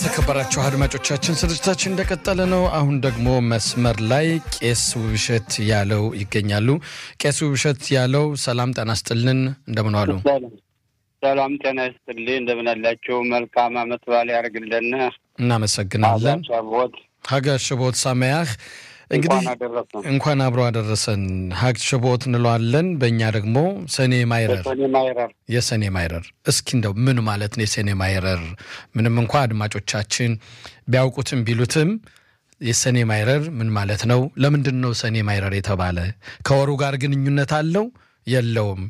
የተከበራችሁ አድማጮቻችን ስርጭታችን እንደቀጠለ ነው። አሁን ደግሞ መስመር ላይ ቄስ ውብሸት ያለው ይገኛሉ። ቄስ ውብሸት ያለው ሰላም ጤና ይስጥልን፣ እንደምን ዋሉ? ሰላም ጤና ይስጥልኝ፣ እንደምን አላችሁ? መልካም አመት በዓል ያደርግልን። እናመሰግናለን። ሻቦት ሀገር ሽቦት ሳመያህ እንግዲህ እንኳን አብሮ አደረሰን። ሀግ ሽቦት እንለዋለን። በእኛ ደግሞ ሰኔ ማይረር ሰኔ ማይረር የሰኔ ማይረር እስኪ እንደው ምን ማለት ነው የሰኔ ማይረር? ምንም እንኳ አድማጮቻችን ቢያውቁትም ቢሉትም የሰኔ ማይረር ምን ማለት ነው? ለምንድን ነው ሰኔ ማይረር የተባለ? ከወሩ ጋር ግንኙነት አለው የለውም?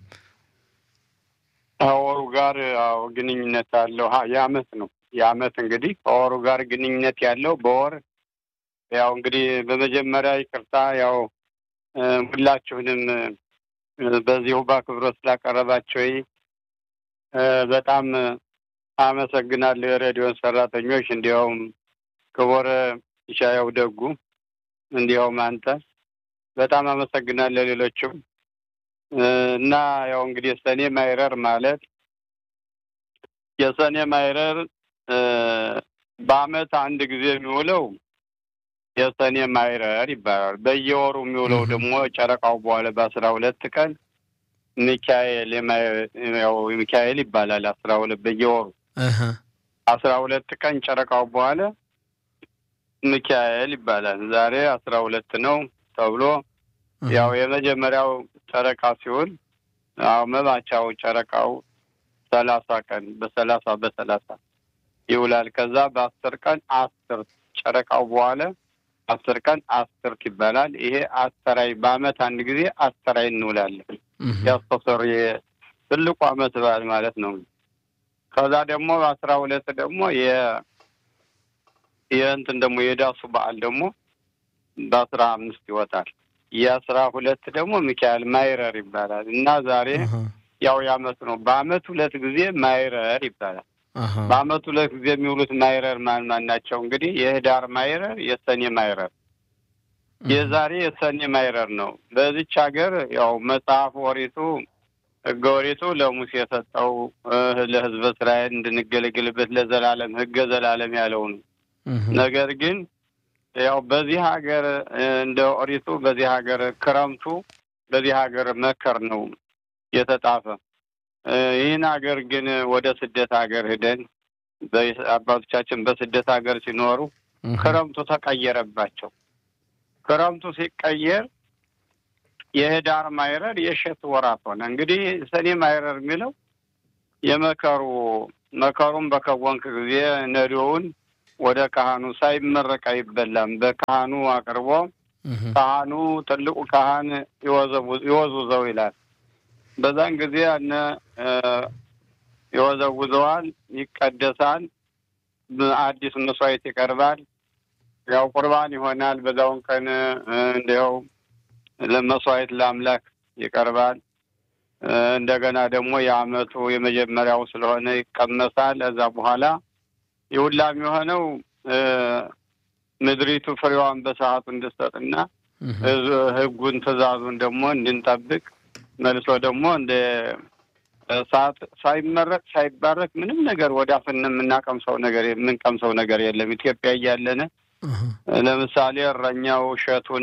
ከወሩ ጋር አዎ ግንኙነት አለው። የአመት ነው የአመት እንግዲህ ከወሩ ጋር ግንኙነት ያለው በወር ያው እንግዲህ በመጀመሪያ ይቅርታ ያው ሁላችሁንም በዚሁ በአክብሮት ስላቀረባቸው በጣም አመሰግናለሁ። የሬዲዮን ሰራተኞች እንዲያውም ክቡር ይሻያው ደጉ እንዲያውም አንተ በጣም አመሰግናለሁ። ሌሎችም እና ያው እንግዲህ ሰኔ ማይረር ማለት የሰኔ ማይረር በአመት አንድ ጊዜ የሚውለው የሰኔ ማይረር ይባላል። በየወሩ የሚውለው ደግሞ ጨረቃው በኋላ በአስራ ሁለት ቀን ሚካኤል ያው ሚካኤል ይባላል። አስራ ሁለት በየወሩ አስራ ሁለት ቀን ጨረቃው በኋላ ሚካኤል ይባላል። ዛሬ አስራ ሁለት ነው ተብሎ ያው የመጀመሪያው ጨረቃ ሲሆን አዎ መባቻው ጨረቃው ሰላሳ ቀን በሰላሳ በሰላሳ ይውላል። ከዛ በአስር ቀን አስር ጨረቃው በኋላ አስር ቀን አስርት ይባላል። ይሄ አስተራይ በአመት አንድ ጊዜ አስተራይ እንውላለን። ያስተሰር ትልቁ አመት በዓል ማለት ነው። ከዛ ደግሞ በአስራ ሁለት ደግሞ የ የእንትን ደግሞ የዳሱ በዓል ደግሞ በአስራ አምስት ይወጣል። የአስራ ሁለት ደግሞ ሚካኤል ማይረር ይባላል እና ዛሬ ያው የአመት ነው። በአመት ሁለት ጊዜ ማይረር ይባላል። በአመት ሁለት ጊዜ የሚውሉት ማይረር ማን ማን ናቸው? እንግዲህ የህዳር ማይረር፣ የሰኔ ማይረር። የዛሬ የሰኔ ማይረር ነው። በዚች ሀገር ያው መጽሐፍ ወሪቱ ህገ ወሪቱ ለሙሴ የሰጠው ለህዝበ እስራኤል እንድንገለግልበት ለዘላለም ህገ ዘላለም ያለው ነው። ነገር ግን ያው በዚህ ሀገር እንደ ኦሪቱ በዚህ ሀገር ክረምቱ በዚህ ሀገር መከር ነው የተጣፈ ይህን ሀገር ግን ወደ ስደት ሀገር ሂደን አባቶቻችን በስደት ሀገር ሲኖሩ ክረምቱ ተቀየረባቸው። ክረምቱ ሲቀየር የህዳር ማይረር የእሸት ወራት ሆነ። እንግዲህ ሰኔ ማይረር የሚለው የመከሩ መከሩን በከወንክ ጊዜ ነዶውን ወደ ካህኑ ሳይመረቅ አይበላም። በካህኑ አቅርቦ ካህኑ ትልቁ ካህን ይወዝውዘው ይላል። በዛን ጊዜ ያነ ይወዘውዘዋል፣ ይቀደሳል፣ አዲስ መስዋዕት ይቀርባል። ያው ቁርባን ይሆናል። በዛውን ቀን እንዲያው ለመስዋዕት ለአምላክ ይቀርባል። እንደገና ደግሞ የአመቱ የመጀመሪያው ስለሆነ ይቀመሳል። እዛ በኋላ የሁላም የሆነው ምድሪቱ ፍሬዋን በሰዓቱ እንድትሰጥና ህጉን ትእዛዙን ደግሞ እንድንጠብቅ መልሶ ደግሞ እንደ ሰዓት ሳይመረቅ ሳይባረክ ምንም ነገር ወደ አፍን የምናቀምሰው ነገር የምንቀምሰው ነገር የለም። ኢትዮጵያ እያለን ለምሳሌ እረኛው እሸቱን፣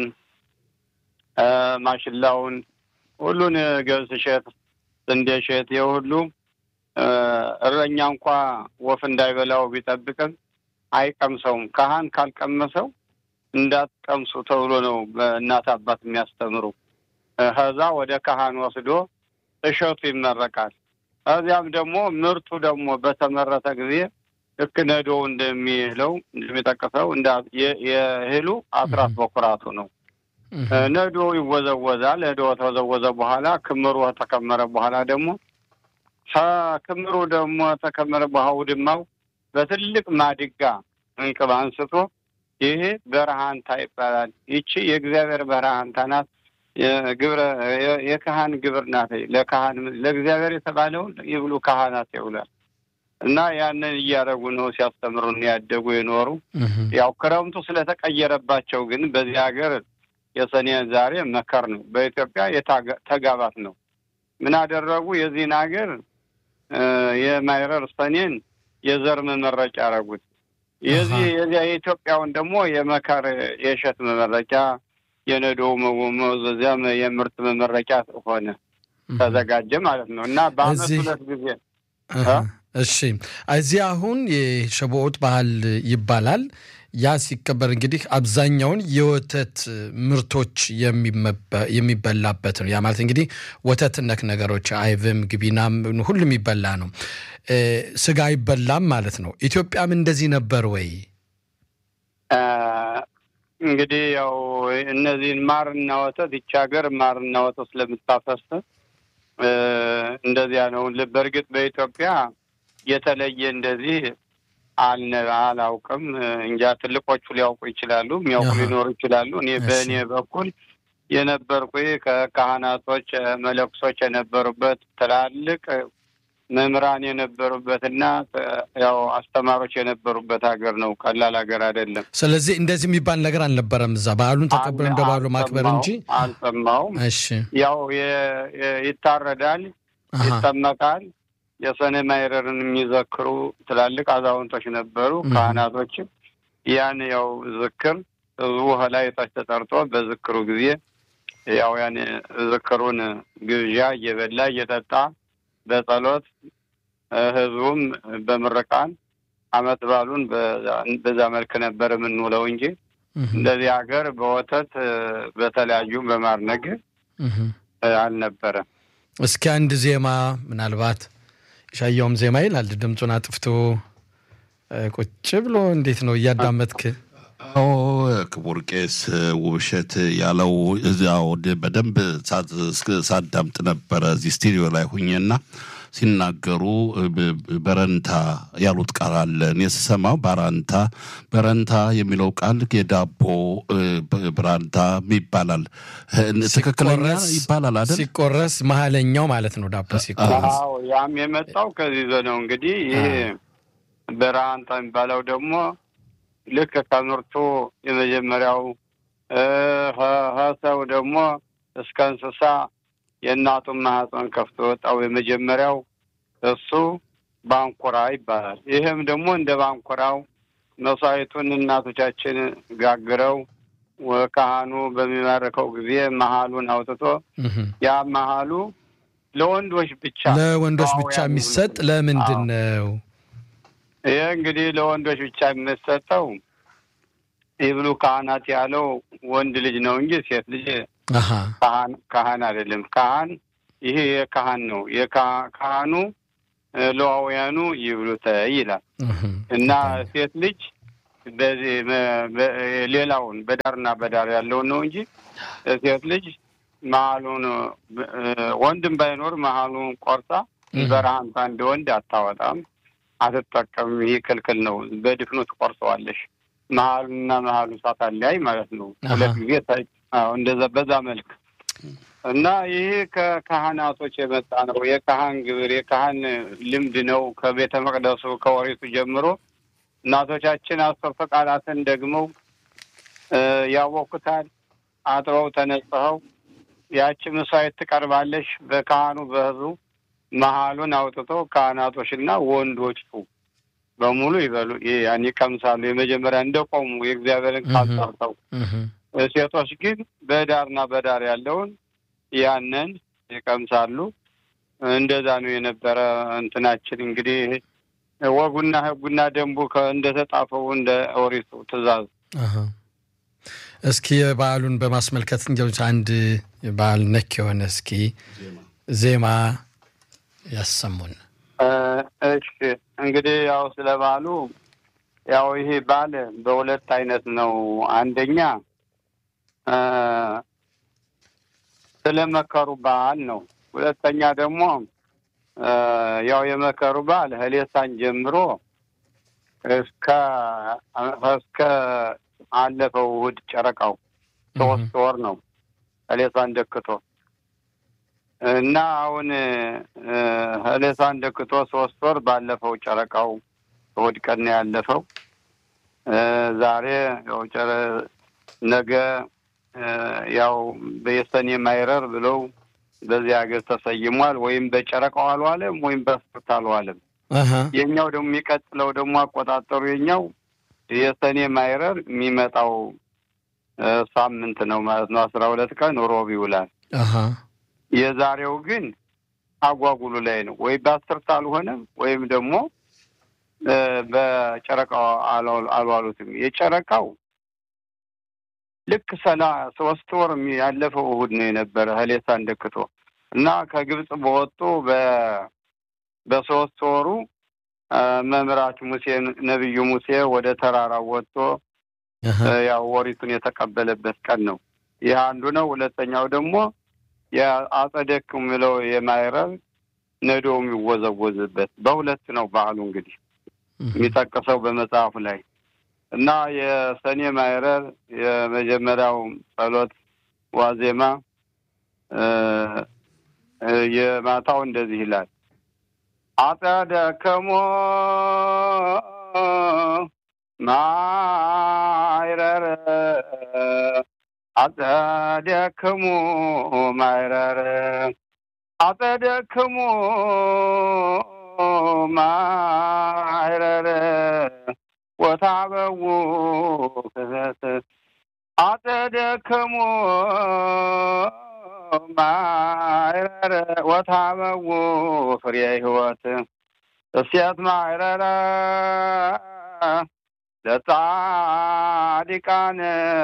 ማሽላውን፣ ሁሉን ገብስ እሸት፣ ስንዴ እሸት የሁሉ እረኛ እንኳ ወፍ እንዳይበላው ቢጠብቅም አይቀምሰውም። ካህን ካልቀመሰው እንዳትቀምሱ ተብሎ ነው በእናት አባት የሚያስተምሩ። ከዛ ወደ ካህን ወስዶ እሸቱ ይመረቃል። ከዚያም ደግሞ ምርቱ ደግሞ በተመረተ ጊዜ ልክ ነዶ እንደሚለው እንደሚጠቅሰው የእህሉ አስራት በኩራቱ ነው። ነዶ ይወዘወዛል። ነዶ ተወዘወዘ በኋላ ክምሩ ተከመረ በኋላ ደግሞ ከክምሩ ደግሞ ተከመረ በኋላ ውድማው በትልቅ ማድጋ እንቅብ አንስቶ ይሄ በረሃንታ ይባላል። ይቺ የእግዚአብሔር በረሃንታ ናት። ግብረ የካህን ግብር ናት። ለካህን ለእግዚአብሔር የተባለውን ይብሉ ካህናት ይውላል እና ያንን እያደረጉ ነው ሲያስተምሩን ያደጉ የኖሩ። ያው ክረምቱ ስለተቀየረባቸው ግን በዚህ ሀገር የሰኔ ዛሬ መከር ነው። በኢትዮጵያ የተጋባት ነው። ምን አደረጉ? የዚህን ሀገር የማይረር ሰኔን የዘር መመረጫ ያደረጉት። የዚህ የዚያ የኢትዮጵያውን ደግሞ የመከር የእሸት መመረቂያ የነዶ መወዘዚያ የምርት መመረቂያ ሆነ ተዘጋጀ ማለት ነው እና በአመት ሁለት ጊዜ እሺ እዚህ አሁን የሸቦኦት ባህል ይባላል። ያ ሲከበር እንግዲህ አብዛኛውን የወተት ምርቶች የሚበላበት ነው። ያ ማለት እንግዲህ ወተት ነክ ነገሮች አይብም፣ ግቢናም ሁሉ የሚበላ ነው። ስጋ አይበላም ማለት ነው። ኢትዮጵያም እንደዚህ ነበር ወይ? እንግዲህ ያው እነዚህን ማርና ወተት ይቺ ሀገር ማርና ወተት ስለምታፈስ እንደዚያ ነው። በእርግጥ በኢትዮጵያ የተለየ እንደዚህ አልነ አላውቅም። እንጃ ትልቆቹ ሊያውቁ ይችላሉ፣ የሚያውቁ ሊኖሩ ይችላሉ። እኔ በእኔ በኩል የነበርኩ ከካህናቶች መለኩሶች የነበሩበት ትላልቅ መምህራን የነበሩበትና ያው አስተማሪዎች የነበሩበት ሀገር ነው። ቀላል ሀገር አይደለም። ስለዚህ እንደዚህ የሚባል ነገር አልነበረም። እዛ በዓሉን ተቀብሎ እንደ በዓሉ ማክበር እንጂ አልሰማውም። እሺ፣ ያው ይታረዳል፣ ይጠመቃል። የሰኔ ማይረርን የሚዘክሩ ትላልቅ አዛውንቶች ነበሩ፣ ካህናቶችም ያን ያው ዝክር ህዝቡ ላይ ታች ተጠርቶ በዝክሩ ጊዜ ያው ያን ዝክሩን ግብዣ እየበላ እየጠጣ በጸሎት ህዝቡም በምርቃን አመት ባሉን በዛ መልክ ነበር የምንውለው እንጂ እንደዚህ ሀገር በወተት በተለያዩ በማር ነገር አልነበረም። እስኪ አንድ ዜማ ምናልባት ሻያውም ዜማ ይላል ድምፁን አጥፍቶ ቁጭ ብሎ እንዴት ነው እያዳመጥክ? አዎ ክቡር ቄስ ውብሸት ያለው እዚያው በደንብ ሳዳምጥ ነበረ እዚህ ስቱዲዮ ላይ ሁኜና ሲናገሩ በረንታ ያሉት ቃል አለ። እኔ ስሰማው ባራንታ በረንታ የሚለው ቃል የዳቦ ብራንታ ይባላል። ትክክለኛ ይባላል አይደል? ሲቆረስ መሀለኛው ማለት ነው ዳቦ ሲቆረስ። አዎ ያም የመጣው ከዚህ ነው እንግዲህ ይሄ በራንታ የሚባለው ደግሞ ልክ ከምርቱ የመጀመሪያው ሰው ደግሞ እስከ እንስሳ የእናቱን ማህፀን ከፍቶ ወጣው የመጀመሪያው እሱ ባንኮራ ይባላል። ይህም ደግሞ እንደ ባንኮራው መስዋዕቱን እናቶቻችን ጋግረው ካህኑ በሚማርከው ጊዜ መሀሉን አውጥቶ ያ መሀሉ ለወንዶች ብቻ ለወንዶች ብቻ የሚሰጥ ለምንድን ነው? ይህ እንግዲህ ለወንዶች ብቻ የሚሰጠው ይብሉ ካህናት ያለው ወንድ ልጅ ነው እንጂ ሴት ልጅ ካህን አይደለም። ካህን ይሄ የካህን ነው። የካህኑ ለዋውያኑ ይብሉተ ይላል እና ሴት ልጅ በዚህ ሌላውን በዳርና በዳር ያለውን ነው እንጂ ሴት ልጅ መሀሉን ወንድም ባይኖር መሀሉን ቆርጣ በረሃንታ እንደ ወንድ አታወጣም፣ አትጠቀምም። ይህ ክልክል ነው። በድፍኑ ትቆርሰዋለሽ። መሀሉና መሀሉ ሳታለያይ ማለት ነው። ሁለት ጊዜ እንደዛ በዛ መልክ እና ይሄ ከካህናቶች የመጣ ነው። የካህን ግብር የካህን ልምድ ነው። ከቤተ መቅደሱ ከወሬቱ ጀምሮ እናቶቻችን አስርተ ቃላትን ደግመው ያወኩታል። አጥበው ተነጽኸው ያቺ መስዋዕት ትቀርባለሽ። በካህኑ በህዝቡ መሀሉን አውጥቶ ካህናቶችና ወንዶቹ በሙሉ ይበሉ ያን ይቀምሳሉ። የመጀመሪያ እንደቆሙ የእግዚአብሔርን ቃል ጠርተው፣ ሴቶች ግን በዳርና በዳር ያለውን ያንን ይቀምሳሉ። እንደዛ ነው የነበረ እንትናችን እንግዲህ ወጉና ህጉና ደንቡ እንደተጻፈው እንደ ኦሪቱ ትእዛዝ። እስኪ የበዓሉን በማስመልከት እንዲያው አንድ በዓል ነክ የሆነ እስኪ ዜማ ያሰሙን። እሺ እንግዲህ ያው ስለ በዓሉ ያው ይሄ በዓል በሁለት አይነት ነው። አንደኛ ስለ መከሩ በዓል ነው። ሁለተኛ ደግሞ ያው የመከሩ በዓል ህሌሳን ጀምሮ እስከ እስከ አለፈው እሑድ ጨረቃው ሶስት ወር ነው ህሌሳን ደክቶ እና አሁን ህሌሳን ደክቶ ሶስት ወር ባለፈው ጨረቃው እሑድ ቀን ነው ያለፈው። ዛሬ ያው ጨረ ነገ ያው በየሰኔ ማይረር ብለው በዚህ ሀገር ተሰይሟል። ወይም በጨረቃው አልዋለም ወይም በስርት አልዋለም። የኛው ደግሞ የሚቀጥለው ደግሞ አቆጣጠሩ የኛው የሰኔ ማይረር የሚመጣው ሳምንት ነው ማለት ነው። አስራ ሁለት ቀን ሮብ ይውላል። የዛሬው ግን አጓጉሉ ላይ ነው። ወይ በአስርት አልሆነም ወይም ደግሞ በጨረቃው አልዋሉትም። የጨረቃው ልክ ሰላ ሶስት ወር ያለፈው እሑድ ነው የነበረ ህሌሳ እንደክቶ እና ከግብፅ በወጡ በሶስት ወሩ መምራት ሙሴ ነቢዩ ሙሴ ወደ ተራራው ወጥቶ ያው ወሪቱን የተቀበለበት ቀን ነው። ይህ አንዱ ነው። ሁለተኛው ደግሞ የአጸደክ የሚለው የማይረብ ነዶ የሚወዘወዝበት በሁለት ነው በዓሉ እንግዲህ የሚጠቅሰው በመጽሐፉ ላይ እና የሰኔ ማይረር የመጀመሪያው ጸሎት ዋዜማ የማታው እንደዚህ ይላል። አጸደክሞ ማይረር አጸደክሙ ማይረር አጸደክሙ ማይረር ወታበው ክህት አጸደክሙ ማይረር ወታበው ፍሬ ሕይወት እሴት ማይረረ ለጻዲቃን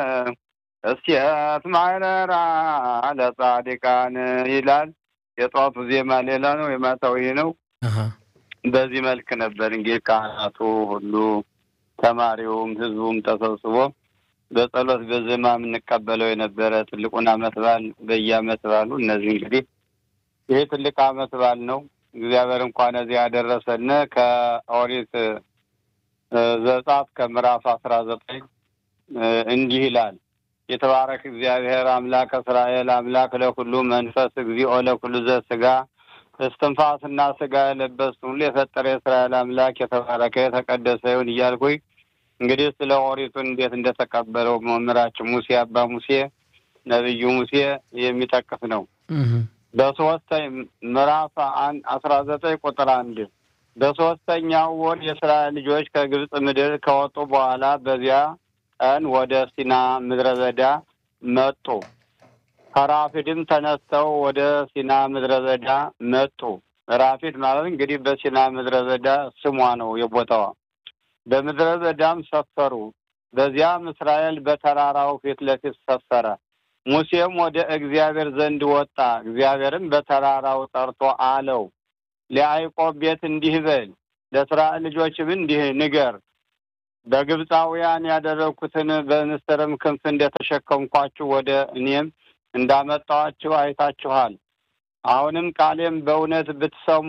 እሴት ማይረራ ለጻዲቃን ይላል። የጠዋቱ ዜማ ሌላ ነው፣ የማታው ይሄ ነው። በዚህ መልክ ነበር እንግዲህ ካህናቱ ሁሉ ተማሪውም ህዝቡም ተሰብስቦ በጸሎት በዜማ የምንቀበለው የነበረ ትልቁን ዓመት በዓል በየዓመት በዓሉ እነዚህ እንግዲህ ይሄ ትልቅ ዓመት በዓል ነው። እግዚአብሔር እንኳን እዚህ ያደረሰን ከኦሪት ዘጸአት ከምዕራፍ አስራ ዘጠኝ እንዲህ ይላል የተባረክ እግዚአብሔር አምላክ እስራኤል አምላክ ለኩሉ መንፈስ እግዚኦ ለኩሉ ዘስጋ እስትንፋስና ስጋ የለበስ ሁሉ የፈጠረ የእስራኤል አምላክ የተባረከ የተቀደሰ ይሁን እያልኩኝ እንግዲህ ስለ ኦሪቱን እንዴት እንደተቀበለው መምህራችን ሙሴ አባ ሙሴ ነቢዩ ሙሴ የሚጠቅስ ነው። በሶስተኝ ምዕራፍ አስራ ዘጠኝ ቁጥር አንድ በሶስተኛው ወር የእስራኤል ልጆች ከግብፅ ምድር ከወጡ በኋላ በዚያ ቀን ወደ ሲና ምድረ በዳ መጡ። ከራፊድም ተነስተው ወደ ሲና ምድረ በዳ መጡ። ራፊድ ማለት እንግዲህ በሲና ምድረ በዳ ስሟ ነው የቦታዋ። በምድረ በዳም ሰፈሩ። በዚያም እስራኤል በተራራው ፊት ለፊት ሰፈረ። ሙሴም ወደ እግዚአብሔር ዘንድ ወጣ። እግዚአብሔርም በተራራው ጠርቶ አለው ለያዕቆብ ቤት እንዲህ በል፣ ለእስራኤል ልጆችም እንዲህ ንገር በግብፃውያን ያደረግኩትን በንስርም ክንፍ እንደተሸከምኳችሁ ወደ እኔም እንዳመጣኋችሁ አይታችኋል። አሁንም ቃሌም በእውነት ብትሰሙ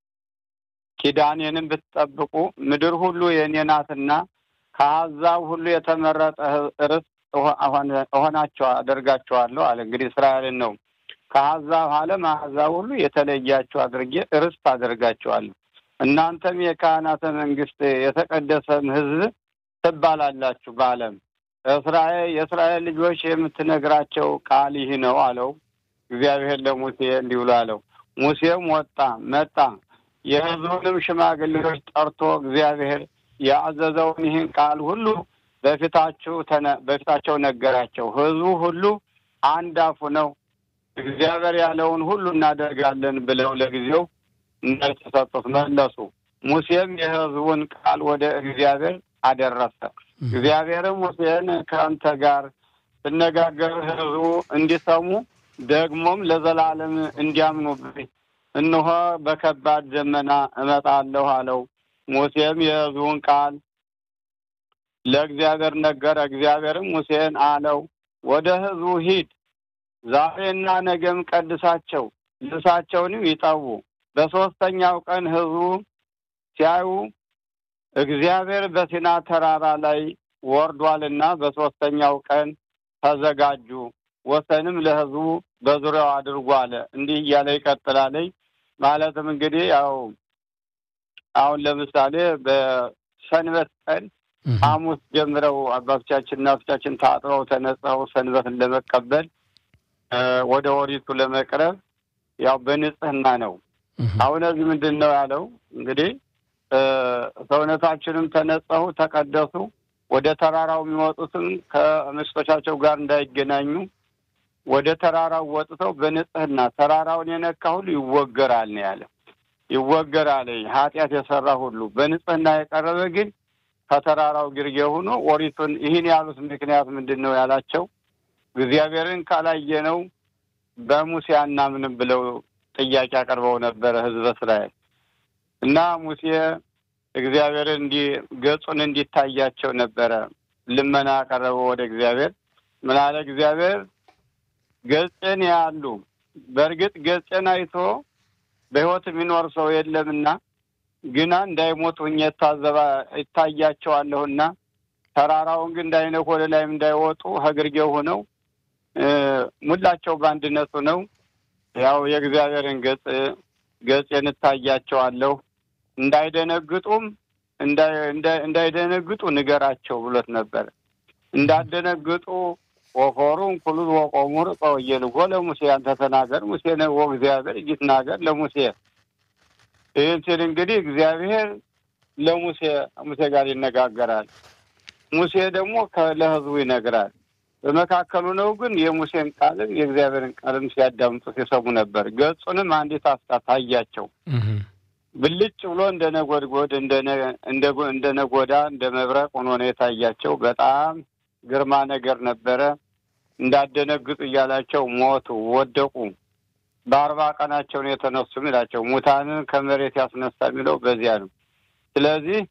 ኪዳኔንም ብትጠብቁ ምድር ሁሉ የእኔ ናትና ከአሕዛብ ሁሉ የተመረጠ ርስት እሆናቸው አደርጋቸዋለሁ አለ። እንግዲህ እስራኤልን ነው። ከአሕዛብ ዓለም አሕዛብ ሁሉ የተለያችሁ አድርጌ ርስት አደርጋቸዋለሁ። እናንተም የካህናተ መንግስት የተቀደሰም ሕዝብ ትባላላችሁ በዓለም እስራኤል የእስራኤል ልጆች የምትነግራቸው ቃል ይህ ነው አለው። እግዚአብሔር ለሙሴ እንዲህ ብሎ አለው። ሙሴም ወጣ መጣ፣ የሕዝቡንም ሽማግሌዎች ጠርቶ እግዚአብሔር ያዘዘውን ይህን ቃል ሁሉ በፊታችሁ በፊታቸው ነገራቸው። ሕዝቡ ሁሉ አንድ አፉ ነው እግዚአብሔር ያለውን ሁሉ እናደርጋለን ብለው ለጊዜው መልስ ሰጡት፣ መለሱ። ሙሴም የሕዝቡን ቃል ወደ እግዚአብሔር አደረሰ። እግዚአብሔርም ሙሴን ከአንተ ጋር ስነጋገር ሕዝቡ እንዲሰሙ ደግሞም ለዘላለም እንዲያምኑብኝ እነሆ በከባድ ደመና እመጣለሁ አለው። ሙሴም የሕዝቡን ቃል ለእግዚአብሔር ነገረ። እግዚአብሔርም ሙሴን አለው ወደ ሕዝቡ ሂድ፣ ዛሬና ነገም ቀድሳቸው፣ ልብሳቸውንም ይጠቡ። በሦስተኛው ቀን ሕዝቡ ሲያዩ እግዚአብሔር በሲና ተራራ ላይ ወርዷልና በሦስተኛው ቀን ተዘጋጁ፣ ወሰንም ለሕዝቡ በዙሪያው አድርጎ አለ። እንዲህ እያለ ይቀጥላለኝ። ማለትም እንግዲህ ያው አሁን ለምሳሌ በሰንበት ቀን ሐሙስ ጀምረው አባቶቻችን እናቶቻችን ታጥበው ተነጽተው ሰንበትን ለመቀበል ወደ ኦሪቱ ለመቅረብ ያው በንጽህና ነው። አሁን እዚህ ምንድን ነው ያለው እንግዲህ ሰውነታችንም ተነጸሁ፣ ተቀደሱ፣ ወደ ተራራው የሚወጡትም ከሚስቶቻቸው ጋር እንዳይገናኙ ወደ ተራራው ወጥተው በንጽህና ተራራውን የነካ ሁሉ ይወገራል ነው ያለ። ይወገራል ኃጢአት የሰራ ሁሉ በንጽህና የቀረበ ግን ከተራራው ግርጌ ሆኖ ኦሪቱን ይህን ያሉት ምክንያት ምንድን ነው ያላቸው እግዚአብሔርን ካላየነው በሙሴ አናምንም ብለው ጥያቄ አቅርበው ነበረ ህዝበ እስራኤል እና ሙሴ እግዚአብሔርን እንዲ ገጹን እንዲታያቸው ነበረ ልመና ያቀረበው ወደ እግዚአብሔር። ምን አለ እግዚአብሔር ገጽን ያሉ በእርግጥ ገጽን አይቶ በሕይወት የሚኖር ሰው የለምና ግና እንዳይሞት ሁኜ ታዘባ ይታያቸዋለሁና ተራራውን ግን እንዳይነኩ ወደ ላይም እንዳይወጡ ከግርጌው ሆነው ሙላቸው በአንድነቱ ነው ያው የእግዚአብሔርን ገጽ ገጽን እታያቸዋለሁ እንዳይደነግጡም እንዳይደነግጡ ንገራቸው ብሎት ነበር። እንዳደነግጡ ወኮሩን ኩሉ ወቆሙ ርቀው እየልጎ ለሙሴ አንተ ተናገር ሙሴ ነው እግዚአብሔር ይትናገር ለሙሴ ይህን ሲል እንግዲህ እግዚአብሔር ለሙሴ ሙሴ ጋር ይነጋገራል። ሙሴ ደግሞ ለህዝቡ ይነግራል። በመካከሉ ነው ግን የሙሴን ቃልም የእግዚአብሔርን ቃልም ሲያዳምጡ ሲሰሙ ነበር። ገጹንም አንዲት አፍታ ታያቸው። ብልጭ ብሎ እንደ ነጎድጎድ እንደ ነጎዳ እንደ መብረቅ ሆኖ ነው የታያቸው። በጣም ግርማ ነገር ነበረ። እንዳደነግጡ እያላቸው ሞቱ፣ ወደቁ። በአርባ ቀናቸው ነው የተነሱ የሚላቸው ሙታንን ከመሬት ያስነሳ የሚለው በዚያ ነው። ስለዚህ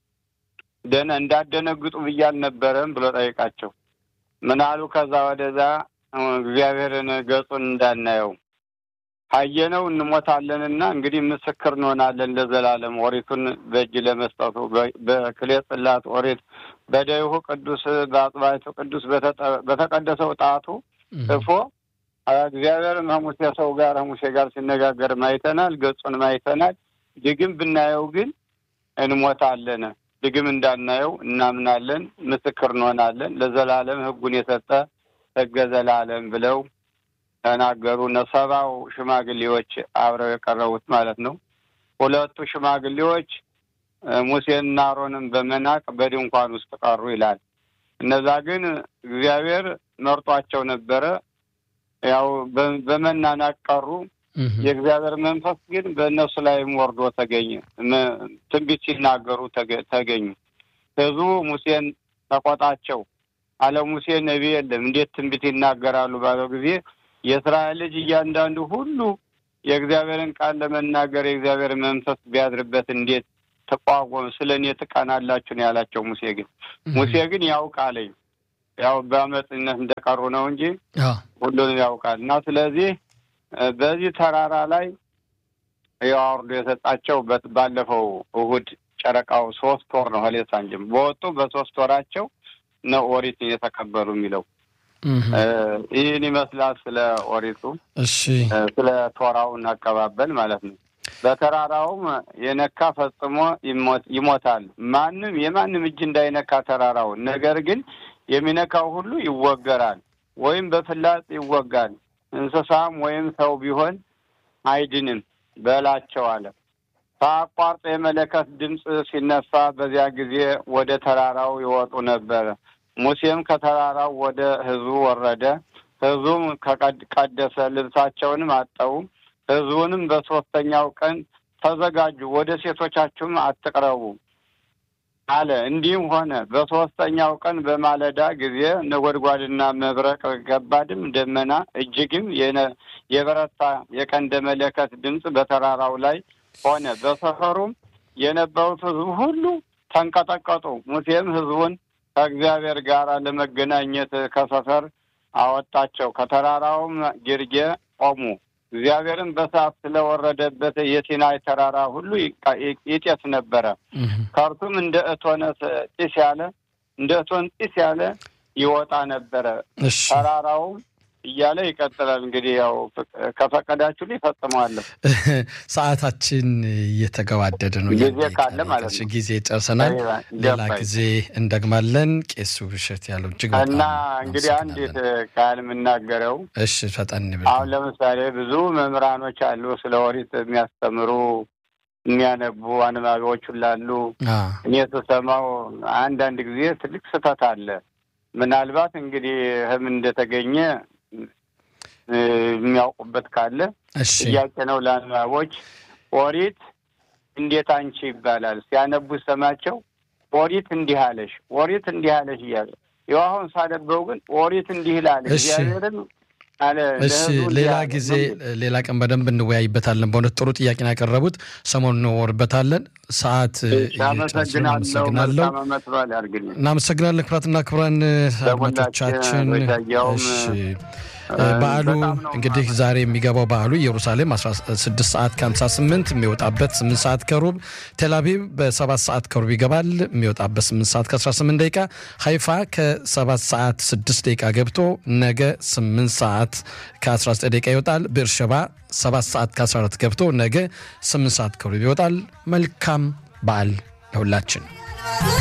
ደነ እንዳደነግጡ ብዬ አልነበረም ብሎ ጠይቃቸው። ምን አሉ? ከዛ ወደዛ እግዚአብሔርን ገጹን እንዳናየው ካየነው እንሞታለንና እንግዲህ ምስክር እንሆናለን ለዘላለም ኦሪቱን በእጅ ለመስጠቱ በክሌ ጽላት ኦሪት በደይሁ ቅዱስ በአጽባይቱ ቅዱስ በተቀደሰው ጣቱ ጽፎ እግዚአብሔር ከሙሴ ሰው ጋር ከሙሴ ጋር ሲነጋገር ማይተናል፣ ገጹን ማይተናል። ድግም ብናየው ግን እንሞታለን። ድግም እንዳናየው እናምናለን፣ ምስክር እንሆናለን። ለዘላለም ሕጉን የሰጠ ሕገ ዘላለም ብለው ተናገሩ። ሰባው ሽማግሌዎች አብረው የቀረቡት ማለት ነው። ሁለቱ ሽማግሌዎች ሙሴንና አሮንን በመናቅ በድንኳን ውስጥ ቀሩ ይላል። እነዛ ግን እግዚአብሔር መርጧቸው ነበረ። ያው በመናናቅ ቀሩ። የእግዚአብሔር መንፈስ ግን በእነሱ ላይም ወርዶ ተገኘ። ትንቢት ሲናገሩ ተገኙ። ህዝቡ ሙሴን ተቆጣቸው አለ። ሙሴ ነቢይ የለም እንዴት ትንቢት ይናገራሉ ባለው ጊዜ የእስራኤል ልጅ እያንዳንዱ ሁሉ የእግዚአብሔርን ቃል ለመናገር የእግዚአብሔር መንፈስ ቢያድርበት እንዴት ተቋቋም ስለ እኔ ትቀናላችሁ ነው ያላቸው። ሙሴ ግን ሙሴ ግን ያውቃለኝ ያው በአመፅነት እንደቀሩ ነው እንጂ ሁሉንም ያውቃል። እና ስለዚህ በዚህ ተራራ ላይ ያው አውርዶ የሰጣቸው ባለፈው እሁድ ጨረቃው ሶስት ወር ነው ሀሌሳ እንጂም በወጡ በሶስት ወራቸው ነው ኦሪት የተቀበሉ የሚለው ይህን ይመስላል። ስለ ኦሪቱ እሺ፣ ስለ ቶራውን አቀባበል ማለት ነው። በተራራውም የነካ ፈጽሞ ይሞታል። ማንም የማንም እጅ እንዳይነካ ተራራውን፣ ነገር ግን የሚነካው ሁሉ ይወገራል ወይም በፍላጽ ይወጋል። እንስሳም ወይም ሰው ቢሆን አይድንም በላቸው አለ። ከአቋርጦ የመለከት ድምፅ ሲነፋ በዚያ ጊዜ ወደ ተራራው ይወጡ ነበረ። ሙሴም ከተራራው ወደ ሕዝቡ ወረደ። ሕዝቡም ቀደሰ፣ ልብሳቸውንም አጠቡ። ሕዝቡንም በሦስተኛው ቀን ተዘጋጁ፣ ወደ ሴቶቻችሁም አትቅረቡ አለ። እንዲህም ሆነ በሦስተኛው ቀን በማለዳ ጊዜ ነጎድጓድና መብረቅ፣ ከባድም ደመና፣ እጅግም የበረታ የቀንደ መለከት ድምፅ በተራራው ላይ ሆነ። በሰፈሩም የነበሩት ሕዝቡ ሁሉ ተንቀጠቀጡ። ሙሴም ሕዝቡን ከእግዚአብሔር ጋር ለመገናኘት ከሰፈር አወጣቸው። ከተራራውም ግርጌ ቆሙ። እግዚአብሔርም በሰዓት ስለወረደበት የሲናይ ተራራ ሁሉ ይጤስ ነበረ። ከእርሱም እንደ እቶነ ጢስ ያለ እንደ እቶን ጢስ ያለ ይወጣ ነበረ። ተራራውም እያለ ይቀጥላል። እንግዲህ ያው ከፈቀዳችሁ ሊፈጽመዋለሁ። ሰዓታችን እየተገባደደ ነው። ጊዜ ካለ ማለት ነው። ጊዜ ጨርሰናል። ሌላ ጊዜ እንደግማለን። ቄሱ ብሸት ያለው እጅግ እና እንግዲህ አንዲት ቃል የምናገረው እሺ፣ ፈጠን አሁን ለምሳሌ ብዙ መምህራኖች አሉ ስለ ኦሪት የሚያስተምሩ የሚያነቡ አንባቢዎች ላሉ እኔ ስሰማው አንዳንድ ጊዜ ትልቅ ስህተት አለ። ምናልባት እንግዲህ ህም እንደተገኘ የሚያውቁበት ካለ ጥያቄ ነው ለአንባቦች። ኦሪት እንዴት አንቺ ይባላል ሲያነቡ ሰማቸው። ኦሪት እንዲህ አለሽ፣ ኦሪት እንዲህ አለሽ እያለ ይኸው አሁን ሳነበው ግን ኦሪት እንዲህ ይላል እግዚአብሔርን እሺ ሌላ ጊዜ ሌላ ቀን በደንብ እንወያይበታለን። በእውነት ጥሩ ጥያቄ ነው ያቀረቡት። ሰሞኑን እንወርበታለን። ሰዓት አመሰግናለሁ። እናመሰግናለን። ክቡራትና ክቡራን አድማጮቻችን በዓሉ እንግዲህ ዛሬ የሚገባው በዓሉ ኢየሩሳሌም 16 ሰዓት ከ58 የሚወጣበት 8 ሰዓት ከሩብ ቴልአቪቭ በ7 ሰዓት ከሩብ ይገባል የሚወጣበት 8 ሰዓት ከ18 ደቂቃ ሀይፋ ከ7 ሰዓት 6 ደቂቃ ገብቶ ነገ 8 ሰዓት ከ19 ደቂቃ ይወጣል። ቤርሸባ 7 ሰዓት ከ14 ገብቶ ነገ 8 ሰዓት ከሩብ ይወጣል። መልካም በዓል ለሁላችን።